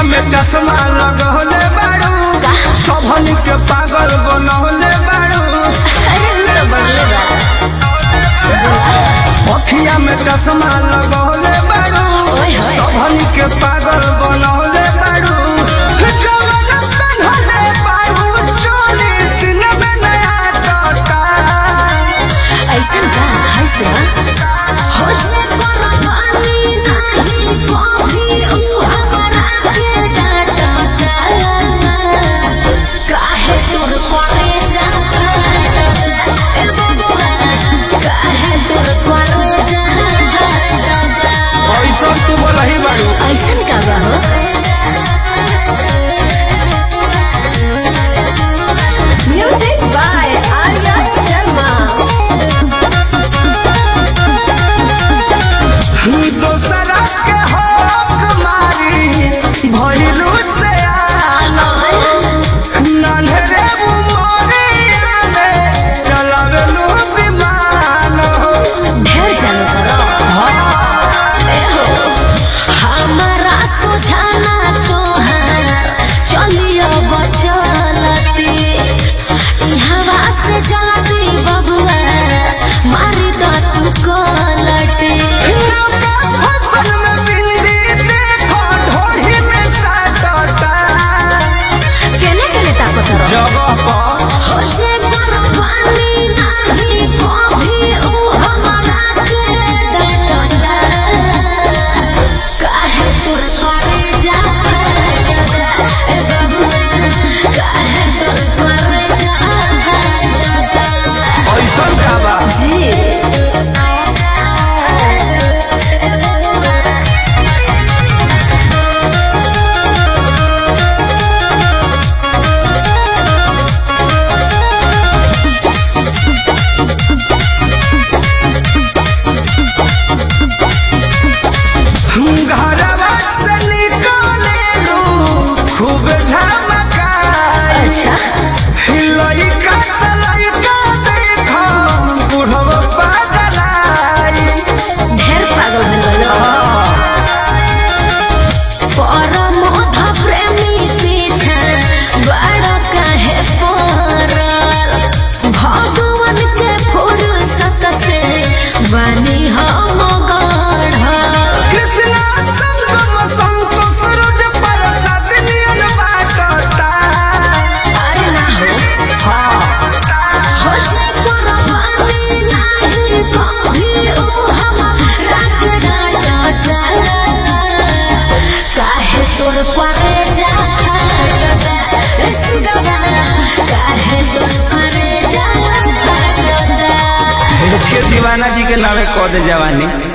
में चश्मा लगौले बारू सबन के पागल बनौले बारू अरे उ तो बढ़ले बा अखिया में चश्मा लगौले बारू ओए होए। सबन के पागल बनौले बारू जवन पेन्हले बारू चोली सीने में नया टोटा ऐसन का है से हो जे परवानी नहीं कभी उ हमरा के डांटता काहे तोर करे जा ए बबुआ काहे तोर करे जा ऐसा तू बोलही बारू ऐसन का बा हो म्यूजिक बाय आर्या शर्मा दोसरा के हक मारी भइलू से आना नन्हरे उमरिया में चलावेलू विमान हो ढेर जाने करो ए हो हमारा सुझाना तोहार चलियो बचलती ई हवा से जलती बबुआ मारी द तू कोलटी नौका फसल में बिंदी देखो ढोढ़ी में साटता केने केने ताकत रहो जगह पर हो जे पानी नहीं कभी उ हमारा के डांटता काहे तोर करे जा ए बबुआ काहे तोर करे जा ऐसा का बा जी घरवा से निकलेलू खूब झमकाई अच्छा लइका त लइका देखो बुढ़वा पागलाई ढेर पागल भइल बा परम प्रेमी पीछा बड़ा काहे पड़ल भगवान के फुर्सत से बनी हम गढ़ल कृष्णा संगम संतोष रुज प्रसाद नियन बाटता अरे ना हो हो जे परवानी नहीं कभी उ हमरा के डांटता काहे तोर परे जा काहे तोर परे जा के दीवाना जी के नामे कह दे जवानी